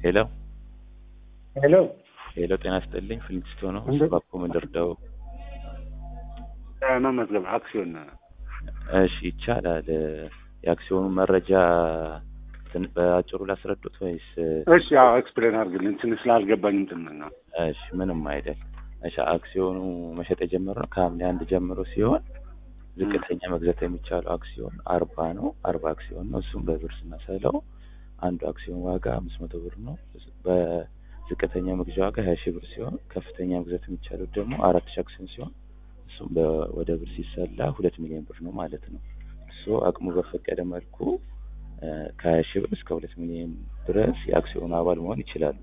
ሄሎ ሄሎ ሄሎ፣ ጤና ይስጥልኝ። ፍሊንትስቶን ነው እንዴት? ባኮ ምንድርደው። መመዝገብ አክሲዮን እሺ ይቻላል። የአክሲዮኑ መረጃ ትን- በአጭሩ ላስረዱት ወይስ? እሺ ያው ኤክስፕሌን አድርግልኝ ትንሽ ስላልገባኝ እንትን ነው እሺ ምንም አይደል። እሺ አክሲዮኑ መሸጥ የጀመረው ከሐምሌ አንድ ጀምሮ ሲሆን ዝቅተኛ መግዛት የሚቻለው አክሲዮን አርባ ነው። አርባ አክሲዮን ነው። እሱም በብር ስናሰለው አንዱ አክሲዮን ዋጋ አምስት መቶ ብር ነው። በዝቅተኛ መግዣ ዋጋ ሀያ ሺህ ብር ሲሆን ከፍተኛ መግዛት የሚቻለው ደግሞ አራት ሺህ አክሲዮን ሲሆን እሱም በ- ወደ ብር ሲሰላ ሁለት ሚሊዮን ብር ነው ማለት ነው። እሱ አቅሙ በፈቀደ መልኩ እ፣ ከሀያ ሺህ ብር እስከ ሁለት ሚሊዮን ድረስ የአክሲዮኑ አባል መሆን ይችላሉ።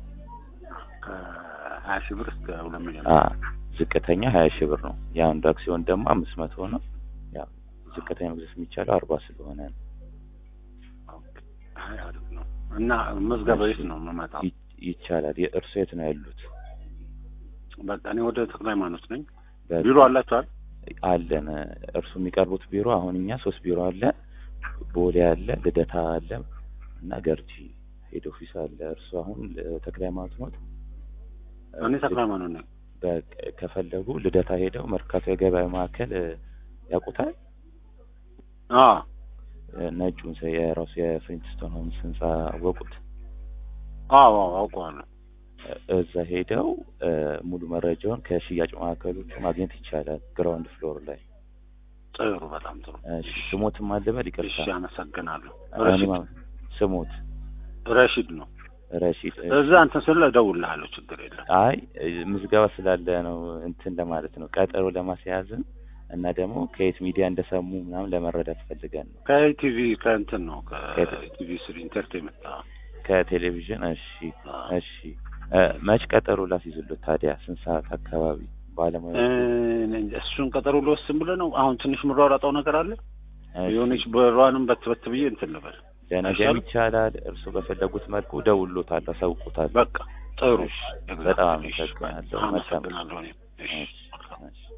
ከሀያ ሺህ ብር እስከ ሁለት ሚሊዮን አ ዝቅተኛ ሀያ ሺህ ብር ነው። የአንዱ አክሲዮን ደግሞ አምስት መቶ ነው። ያው ዝቅተኛ መግዛት የሚቻለው አርባ ስለሆነ ነው። ኦኬ። አይ አሪፍ ነው እና መዝገበ የት ነው የምመጣው? ይ- ይቻላል። የእርሶ የት ነው ያሉት? በቃ እኔ ወደ ተክለ ሃይማኖት ነኝ። በ- ቢሮ አላችኋል? አለን። እርሱ የሚቀርቡት ቢሮ አሁን እኛ ሶስት ቢሮ አለ። ቦሌ አለ፣ ልደታ አለ እና ገርጂ ሄድ ኦፊስ አለ። እርሱ አሁን እ፣ ተክለ ሃይማኖት ኖት? እኔ ተክለ ሃይማኖት ነኝ። በ- ከፈለጉ ልደታ ሄደው መርካቶ የገበያ ማዕከል እ፣ ያውቁታል? አዎ እ፣ ነጩን ሰ- የራሱ የፍሊንትስቶን ሆምስ ህንጻ አወቁት? አዎ አዎ አውቀዋለሁ። እዛ ሄደው እ፣ ሙሉ መረጃውን ከሽያጭ ማዕከሎቹ ማግኘት ይቻላል። ግራውንድ ፍሎር ላይ ጥሩ በጣም ጥሩ። እሺ፣ ስሞትም አልበል እሺ ይቅርታ። አመሰግናለሁ። እኔ ረሺድ ማ- ስሞት ረሺድ ነው። ረሺድ። እዛ እንትን ስለ እደውልልሃለሁ ችግር የለም። አይ እ፣ ምዝገባ ስላለ ነው እንትን ለማለት ነው ቀጠሮ ለማስያዝም እና ደግሞ ከየት ሚዲያ እንደሰሙ ምናምን ለመረዳት ፈልገን ነው። ከኢቲቪ ከእንትን ነው ከት- ከኢቲቪ ስሪ ኢንተርቴንመንት አዎ። ከቴሌቪዥን። እሺ አዎ። እሺ። እ፣ መች ቀጠሮ ላስይዙልት ታዲያ? ስንት ሰዓት አካባቢ ባለሙያ? እኔ እንጃ፣ እሱን ቀጠሮ ልወስን ብለህ ነው? አሁን ትንሽ የምሯሯጠው ነገር አለ። እሺ፣ የሆነች በሯንም በትበት ብዬ እንትን ልበል። ለነገም አይሻልም? ይቻላል። እርሱ በፈለጉት መልኩ ደውሎታል፣ አሳውቁታል። በቃ ጥሩ። እሺ፣ በጣም አመሰግናለሁ። መልካም አመሰግናለሁ። እኔም። እሺ እሺ፣ እሺ።